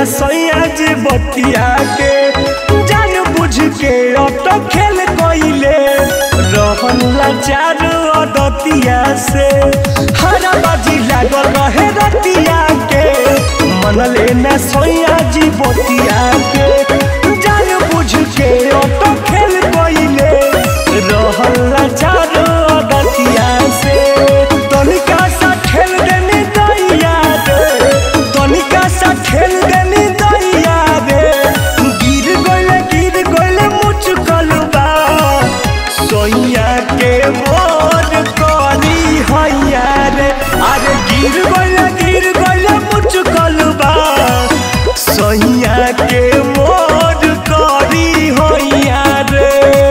सैया जी बतिया के जान बुझ के ऑटो खेल कइले रहन लाचार अदतिया से हरा बाजी लागल रहे रतिया के मन लेना सैया जी बतिया के जान बुझ के ऑटो खेल कइले रहन लाचार अदतिया से तनिका सा खेल देनी दैया रे तनिका सा खेल देनी दैया रे गिर गइले गिर गइले मुचकल बा सोइया के मोर करी हैया रे अरे गिर गइले गिर गइले मुचकल बा सोइया के मोर करी हैया रे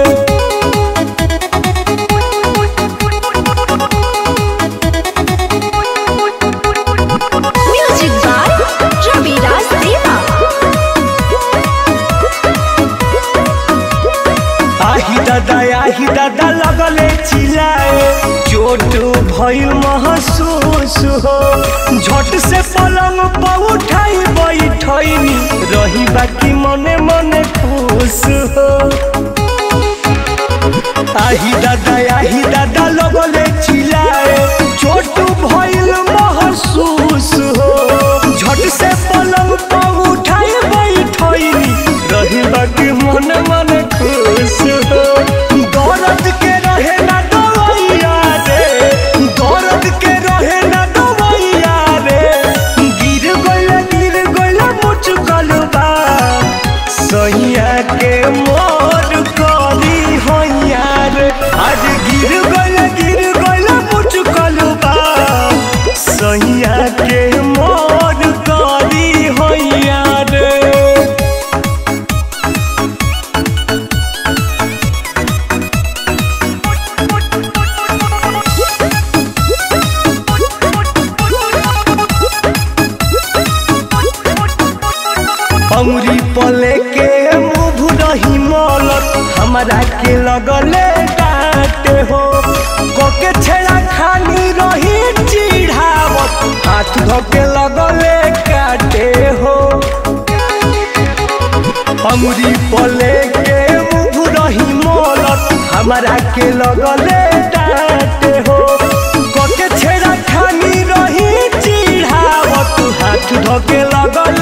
Music by Ravi Raj Deva. आही दादा आही दादा लगले चिल्लाए चोट भइल महसूस हो झट से पलंग पर उठाई बैठैनी रही बाकी मने मने खुश हो आही दादा आही दादा लगले चिल्लाए चोट भइल महसूस हो झट से पलंग पर उठाई बैठैनी रही बाकी मन मन खुश हो दर्द के रहे ना दवैया रे दर्द के रहे ना दवैया रे गिर गइले गिर गइले मुचकल बा सैया के मोर करी हैया रे आज गिर गइले गिर गइले मुचकल बा सैया के मोर करी हैया रे अमरी पले के मुभ रही मौलत हमरा के लगले डांटे हो कोके छेड़ा खानी रही चिढ़ावत हाथ धोके लगले काटे हो अमरी पले के मुभ रही मौलत हमरा के लगले डांटे हो कोके छेड़ा खानी रही चिढ़ावत हाथ धोके लगले